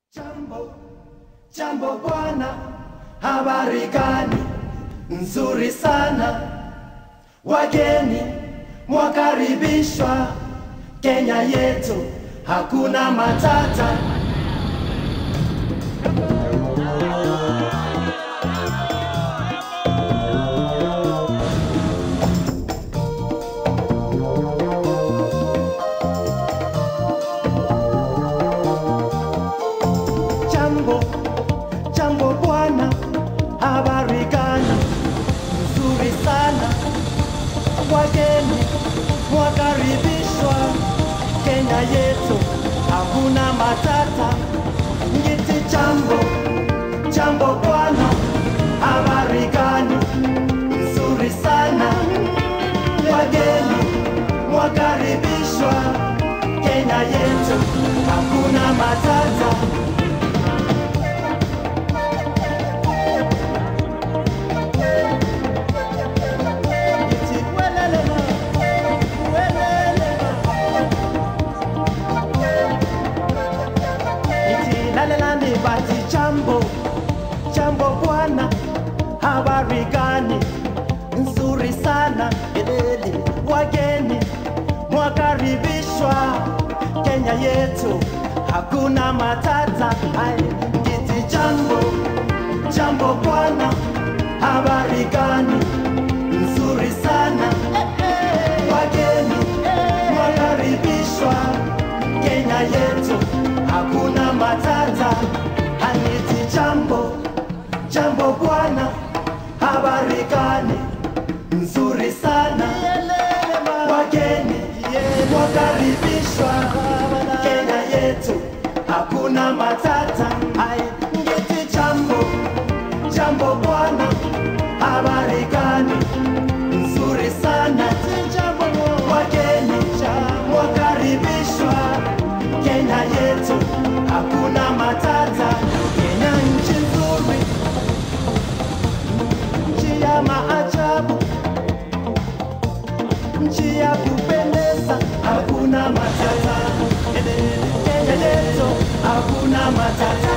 Jambo, jambo bwana, habari gani? Nzuri sana, wageni mwakaribishwa Kenya yetu, hakuna matata. Jambo, jambo bwana, habari gani? Nzuri sana, wageni mwakaribishwa Kenya yetu, hakuna matata. Ngiti jambo, jambo bwana, habari gani? Nzuri sana, wageni mwakaribishwa Kenya yetu, hakuna matata. Iti welelema, welelema. Iti lalelani bati jambo, jambo bwana, habari gani? Nzuri sana, elele, wageni mwakaribishwa Kenya yetu, hakuna matata. Ai, iti jambo, jambo bwana, habari gani? Nzuri sana, wageni mwakaribishwa Kenya yetu, hakuna matata. Aniti jambo, jambo bwana, habari gani? Nzuri sana, wageni mwakaribishwa Kenya yetu, hakuna matata. Ai, ngeti jambo, jambo bwana, habari gani? Nzuri sana, wageni mwakaribishwa Kenya yetu, hakuna matata. Kenya nchi nzuri, nchi ya maajabu, nchi ya kupendeza, hakuna matata. Kenya yetu, hakuna matata.